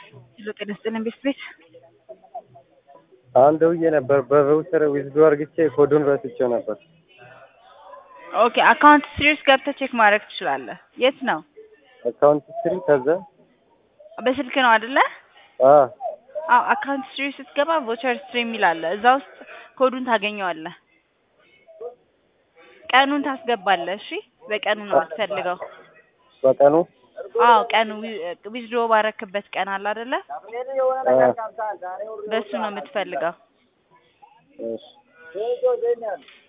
ሄሎ ጤና ይስጥልኝ ቤት ቤት አሁን ደውዬ ነበር በቫውቸር ዊዝድሮ አድርግቼ ኮዱን ረስቼው ነበር። ኦኬ አካውንት ሲሪስ ገብተህ ቼክ ማድረግ ትችላለህ። የት ነው? አካውንት ስትሪ ከዛ በስልክ ነው አይደለ? አ አዎ አካውንት ስትሪ ስትገባ ቮቸር ስትሪ የሚል አለ። እዛ ውስጥ ኮዱን ታገኘዋለህ። ቀኑን ታስገባለህ። እሺ በቀኑ ነው የምትፈልገው። በቀኑ አዎ ቀኑ ዊዝድሮ ባረክበት ቀን አለ አይደለ? አ በሱ ነው የምትፈልገው። እሺ